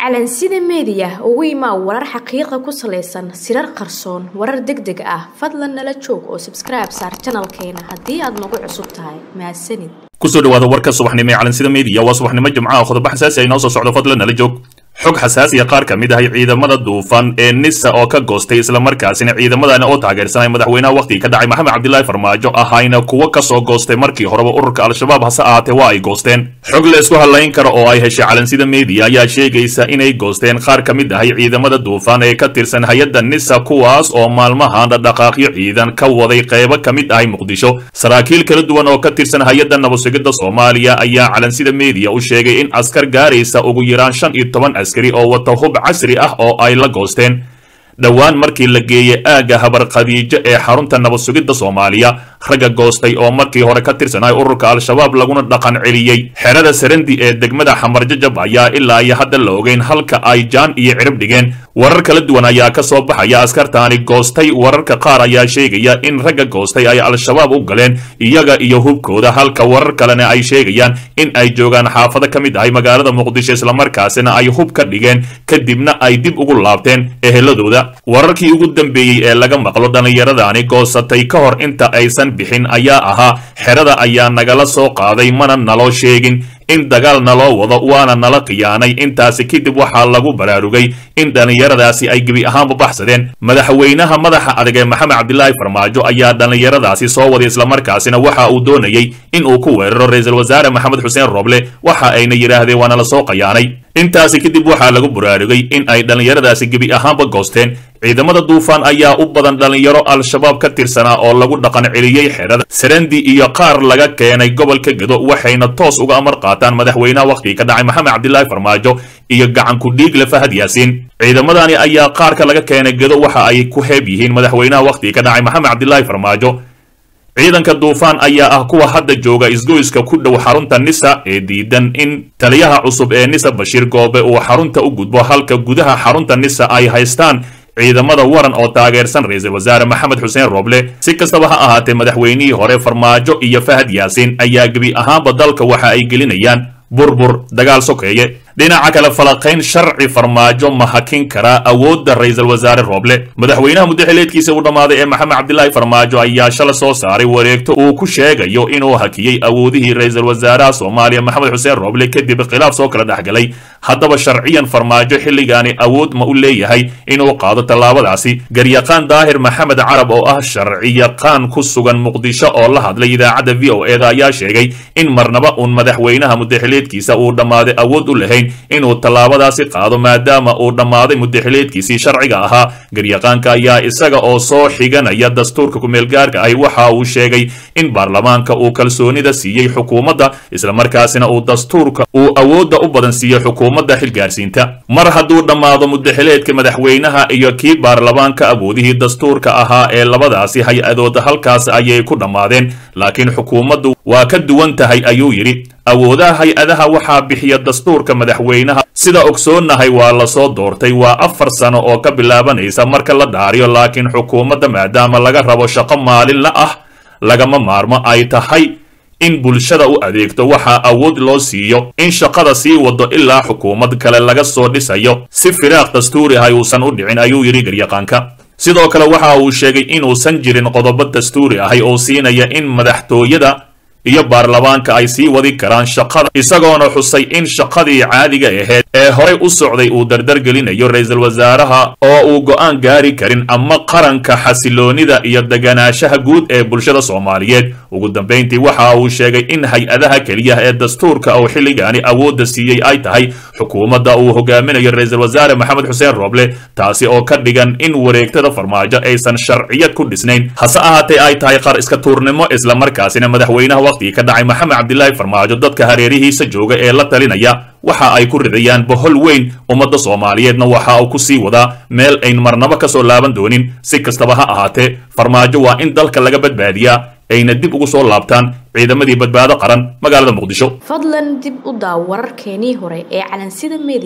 calansida meediya ugu imaa warar xaqiiqa ku salaysan sirar qarsoon warar deg deg ah fadlan nala joog oo sabskribe saar janalkeena haddii aad nagu cusub tahay mahadsanid kusoo dhawaada warka subaxnimo ee calansida meediya waa subaxnimo jimcaha qodobo xasaasi ay noo soo socdo fadlan nala joog xog xasaasiya qaar ka mid ahay ciidamada duufan ee nisa oo ka goostay islamarkaasina ciidamadani oo taageersanay madaxweynaha wakhtigii ka dhacay maxamed cabdilaahi farmaajo ahayna kuwo ka soo goostay markii horeba ururka al-shabaab hase ahaatee waa ay goosteen xog la isku hadlayn karo oo ay heshay calansida meediya ayaa sheegaysa inay goosteen qaar ka mid ahay ciidamada duufan ee ka tirsan hay-adda nisa kuwaas oo maalmahan dhaqaaqyo ciidan ka waday qeybo ka mid ahay muqdisho saraakiil kala duwan oo ka tirsan hay-adda nabadsugidda soomaaliya ayaa calansida meediya u sheegay in askar gaaraysa ugu yaraan shan iyo toban askari oo wata hub casri ah oo ay la goosteen dhowaan markii la geeyey aagga habar khadiijo ee xarunta nabadsugidda soomaaliya ragga goostay oo markii hore ka tirsanay ururka al-shabaab laguna dhaqan celiyey xerada sarandi ee degmada xamarjajab ayaa ilaa iyo hadda la ogeyn halka ay jaan iyo cirib dhigeen warar kala duwan ayaa ka soo baxaya askartaani goostay wararka qaar ayaa sheegaya in ragga goostay ay al-shabaab u galeen iyaga iyo hubkooda halka warar kalena ay sheegayaan in ay joogaan xaafado ka mid ahay magaalada muqdisho islamarkaasina ay hub ka dhigeen kadibna ay dib ugu laabteen eheladooda wararkii ugu dambeeyey ee laga maqlo dhallinyaradani goosatay ka hor inta aysan bixin ayaa ahaa xerada ayaa nagala soo qaaday mana naloo sheegin in dagaal naloo wado waana nala khiyaanay intaasi kadib waxaa lagu baraarugay in dhallinyaradaasi ay gebi ahaanba baxsadeen madaxweynaha madaxa adag ee maxamed cabdilaahi farmaajo ayaa dhallinyaradaasi soo waday islamarkaasina waxa uu doonayey in uu ku weeraro ra-iisul wasaare maxamed xuseen roble waxa ayna yidhaahdeen waana la soo khiyaanay intaasi kadib waxaa lagu baraarugay in ay dhallinyaradaasi gebi ahaanba goosteen ciidamada duufaan ayaa u badan dhallinyaro al-shabaab ka tirsanaa oo lagu dhaqan celiyey xerada sarandi iyo qaar laga keenay gobolka gedo waxayna toos uga amar qaataan madaxweynaha wakhtigii ka dhacay maxamed cabdilaahi farmaajo iyo gacanku dhiigle fahad yaasiin ciidamadani ayaa qaarka laga keenay gedo waxa ay ku heeb yihiin madaxweynaha wakhtigii ka dhacay maxamed cabdilaahi farmaajo ciidanka duufaan ayaa ah kuwa hadda jooga isgoyska ku dhow xarunta nisa ee diidan in taliyaha cusub ee nisa bashiir goobe uu xarunta u gudbo halka gudaha xarunta nisa ay haystaan ciidamada waran oo taageersan ra-iisul wasaare maxamed xuseen roble si kastaba ha ahaatee madaxweynihii hore farmaajo iyo fahad yaasiin ayaa gebi ahaanba dalka waxa ay gelinayaan burbur dagaal sokeeye dhinaca kale falaqayn sharci farmaajo ma hakin karaa awoodda ra-iisul wasaare roble madaxweynaha muddaxileedkiisa uu dhammaaday ee maxamed cabdilaahi farmaajo ayaa shala soo saaray wareegto uu ku sheegayo inuu hakiyey awoodihii ra-iisul wasaaraha soomaaliya maxamed xuseen roble kadib khilaaf soo kala dhexgalay haddaba sharciyan farmaajo xilligaani awood ma u leeyahay inuu qaado tallaabadaasi garyaqaan daahir maxamed carab oo ah sharciyaqaan ku sugan muqdisho oo la hadlay idaacadda v o eda ayaa sheegay in marnaba uun madaxweynaha muddaxileedkiisa uu dhammaaday awood u lahayn inuu tallaabadaasi qaado maadaama uu dhammaaday muddaxileedkiisii sharciga ahaa garyaqaanka ayaa isaga oo soo xiganaya dastuurka kumeelgaarka ahi waxa uu sheegay in baarlamaanka uu kalsoonida siiyey xukuumadda islamarkaasina uu dastuurka uu awoodda u badan siiyey xukuumadda xilgaarsiinta mar hadduu dhammaado muddaxileedka madaxweynaha iyo kii baarlamaanka awoodihii dastuurka ahaa ee labadaasi hay-adood halkaas ayay ku dhammaadeen laakiin xukuumaddu waa ka duwan tahay ayuu yidhi awoodaha hay-adaha waxaa bixiya dastuurka madaxweynaha sida ogsoonnahay waa lasoo doortay waa afar sano oo ka bilaabanaysa marka la dhaariyo laakiin xukuumadda maadaama laga rabo shaqo maalinla ah lagama maarmo ay tahay in bulshada u adeegto waxaa awood loo siiyo in shaqada sii wado ilaa xukuumad kale laga soo dhisayo si firaaq dastuuri ah uusan u dhicin ayuu yidhi garyaqaanka sidoo kale waxa uu sheegay inuusan jirin qodobo dastuuri ahay oo siinaya in madaxtooyada iyo baarlamaanka ay sii wadi karaan shaqada isagoona xusay in shaqadii caadiga ahayd ee horey u socday uu dardar gelinayo ra-iisul wasaaraha oo uu go'aan gaari karin ama qaranka xasiloonida iyo deganaanshaha guud ee bulshada soomaaliyeed ugu dambayntii waxa uu sheegay in hay-adaha keliya ee dastuurka uu xilligaani awoodda siiyey ay tahay xukuumadda uu hogaaminayo ra-iisul wasaare maxamed xuseen roble taasi oo ka dhigan in wareegtada farmaajo aysan sharciyad ku dhisnayn hase ahaatee ay tahay qar iska tuurnimo islamarkaasina madaxweynaha wakhtigii ka dhacay maxamed cabdilaahi farmaajo dadka hareerihiisa jooga ee la talinaya waxa ay ku ridayaan bohol weyn ummadda soomaaliyeedna waxa uu ku sii wadaa meel ayn marnabo ka soo laaban doonin si kastaba ha ahaatee farmaajo waa in dalka laga badbaadiyaa ayna dib ugu soo laabtaan ciidamadii badbaado qaran magaalada muqdisho fadlan dib u daaw wararkeenii hore ee calansida meediya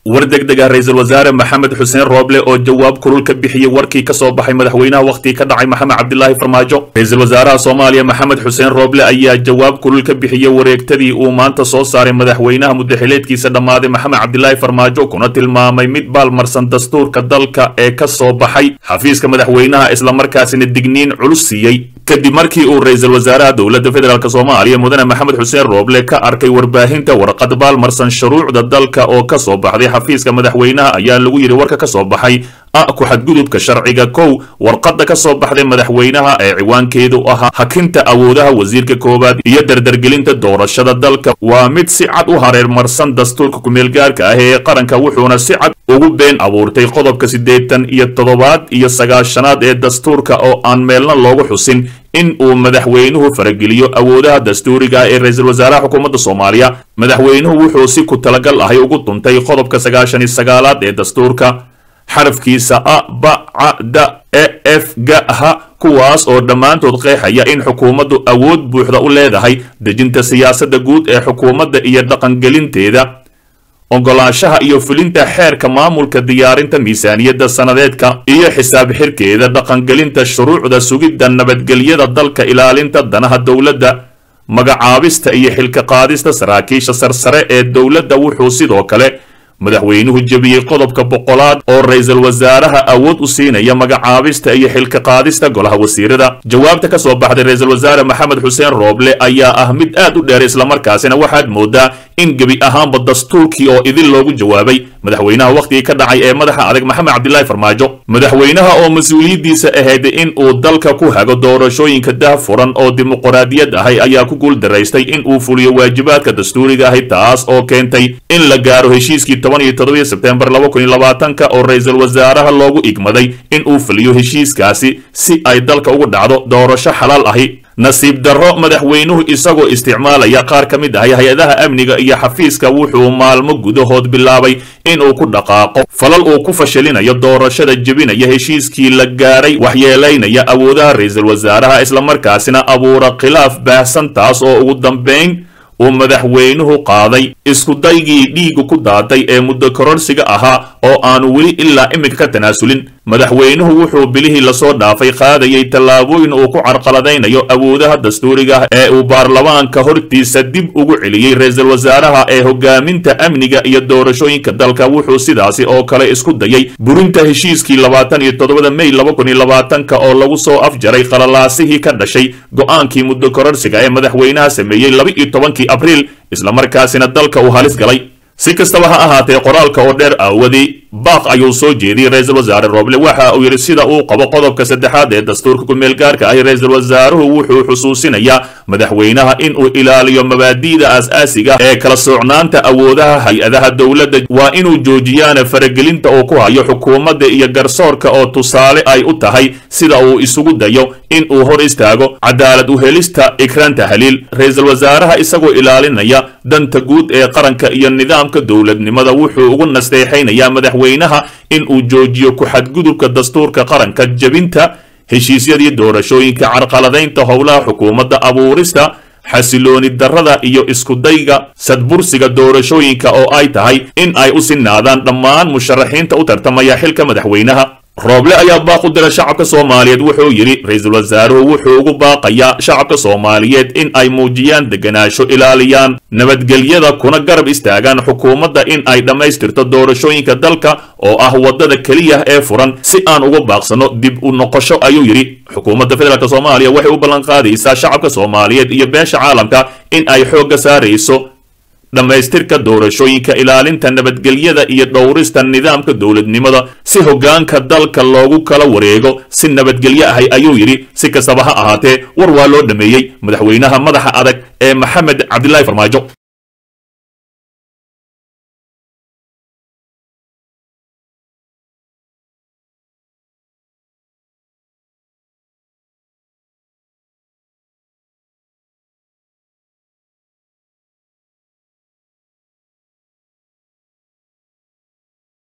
war degdeg ah ra-iisul wasaare maxamed xuseen rooble oo jawaab kulul ka bixiyey warkii ka soo baxay madaxweynaha wakhtigii ka dhacay maxamed cabdilaahi farmaajo ra-iisul wasaaraha soomaaliya maxamed xuseen rooble ayaa jawaab kulul ka bixiyey wareegtadii uu maanta soo saaray madaxweynaha muddaxileedkiisa dhammaaday maxamed cabdilaahi farmaajo kuna tilmaamay mid baalmarsan dastuurka dalka ee ka soo baxay xafiiska madaxweynaha islamarkaasina digniin culus siiyey kadib markii uu ra-iisul wasaaraha dowladda federaalk soomaaliya mudane maxamed xuseen rooble ka arkay warbaahinta warqad baalmarsan shuruucda dalka oo ka soo baxday xafiiska madaxweynaha ayaa lagu yidhi warka ka soo baxay a ku xadgudubka sharciga kow warqadda ka soo baxday madaxweynaha ee ciwaankeedu ahaa hakinta awoodaha wasiirka koowaad iyo dardargelinta doorashada dalka waa mid si cad u hareermarsan dastuurka kumeelgaarka ah ee qaranka wuxuuna si cad ugu been abuurtay qodobka siddeetan iyo toddobaad iyo sagaashanaad ee dastuurka oo aan meelna loogu xusin in uu madaxweynuhu farageliyo awoodaha dastuuriga ah ee ra-iisul wasaaraha xukuumadda soomaaliya madaxweynuhu wuxuu si ku talagal ahay ugu duntay qodobka sagaashan iyo sagaalaad ee dastuurka xarafkiisa a ba ca da e f ga ha kuwaas oo dhammaantood qeexaya in xukuumaddu awood buuxda u leedahay dejinta siyaasadda guud ee xukuumadda iyo dhaqangelinteeda ogolaanshaha iyo fulinta xeerka maamulka diyaarinta miisaaniyadda sannadeedka iyo xisaab xirkeeda dhaqangelinta shuruucda sugidda nabadgelyada dalka ilaalinta danaha dowladda magacaabista iyo xilka qaadista saraakiisha sarsare ee dowladda wuxuu sidoo kale madaxweynuhu jebiyey qodobka boqolaad oo ra-iisul wasaaraha awood u siinaya magacaabista iyo xilka qaadista golaha wasiirada jawaabta ka soo baxday ra-iisul wasaare maxamed xuseen rooble ayaa ah mid aad u dheer islamarkaasina waxaad moodaa in gebi ahaanba dastuurkii oo idin loogu jawaabay madaxweynaha wakhtigii ka dhacay ee madaxa adag maxamed cabdilaahi farmaajo madaxweynaha oo mas-uuliyaddiisa ahayd in uu dalka ku hago doorashooyinka dah furan oo dimuqraadiyad ahay ayaa ku guul daraystay in uu fuliyo waajibaadka dastuuriga ahay taas oo keentay in la gaaro heshiiskii toban iyo toddobiyo sebtembar laba kun iyo labaatanka oo ra-iisul wasaaraha loogu igmaday in uu fuliyo heshiiskaasi si ay dalka ugu dhacdo doorasho xalaal ahi nasiib darro madaxweynuhu isagoo isticmaalaya qaar ka mid ahay hay-adaha amniga iyo xafiiska wuxuu maalmo gudahood bilaabay inuu ku dhaqaaqo falal uu ku fashilinayo doorashada jebinaya heshiiskii la gaaray waxyeelaynaya awoodaha ra-iisul wasaaraha islamarkaasina abuura khilaaf baahsan taas oo ugu dambayn uu madaxweynuhu qaaday iskudaygii dhiigu ku daatay ee muddo kororsiga ahaa oo aanu weli ilaa iminka ka tanaasulin madaxweynuhu wuxuu bilihii lasoo dhaafay qaadayay tallaabooyin uu ku carqaladaynayo awoodaha dastuuriga ah ee uu baarlamaanka hortiisa dib ugu celiyey ra-iisul wasaaraha ee hogaaminta amniga iyo doorashooyinka dalka wuxuu sidaasi oo kale isku dayay burinta heshiiskii labaatan iyo toddobada mey laba kun iyo labaatanka oo lagu soo afjaray qalalaasihii ka dhashay go-aankii muddo kororsiga ee madaxweynaha sameeyey laba iyo tobankii abriil islamarkaasina dalka uu halis galay si kastaba ha ahaatee qoraalka oo dheer aawadii baaq ayuu soo jeediyey ra-iisul wasaare rooble waxa uu yidhi sida uu qabo qodobka saddexaad ee dastuurka ku-meelgaarka ahi ra-iisul wasaaruhu wuxuu xusuusinayaa madaxweynaha in uu ilaaliyo mabaadi'da aas-aasiga ee kala soocnaanta awoodaha hay-adaha dowladda waa inuu joojiyaana faragelinta uu ku hayo xukuumadda iyo garsoorka oo tusaale ay u tahay sida uu isugu dayo in uu hor istaago cadaalad uhelista ikraanta haliil ra-iisul wasaaraha isagoo ilaalinaya danta guud ee qaranka iyo nidaamka dowladnimada wuxuu ugu nasteexaynayaa madaxweynaha in uu joojiyo ku-xadgudubka dastuurka qaranka jebinta heshiisyadii doorashooyinka carqaladaynta howlaha xukuumadda abuurista xasilooni darrada iyo iskudayga sadbursiga doorashooyinka oo ay tahay in ay u sinaadaan dhammaan musharaxiinta u tartamaya xilka madaxweynaha rooble ayaa baaq u dira shacabka soomaaliyeed wuxuu yidhi ra-iisul wasaaruhu wuxuu ugu baaqayaa shacabka soomaaliyeed in ay muujiyaan deganaansho ilaaliyaan nabadgelyada kuna garab istaagaan xukuumadda in ay dhammaystirto doorashooyinka dalka oo ah waddada keliya ee furan si aan uga baaqsano dib u noqosho ayuu yidhi xukuumadda federaalk soomaaliya waxay u ballanqaadaysaa shacabka soomaaliyeed iyo beesha caalamka in ay xoogga saarayso dhammaystirka doorashooyinka ilaalinta nabadgelyada iyo dhowrista nidaamka dowladnimada si hoggaanka dalka loogu kala wareego si nabadgelyo ahay ayuu yidhi si kastaba ha ahaatee war waa loo dhameeyey madaxweynaha madaxa adag ee maxamed cabdilaahi farmaajo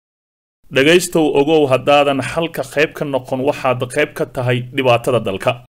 dhegaystow ogow haddaadan xalka qayb ka noqon waxaad qayb ka tahay dhibaatada dalka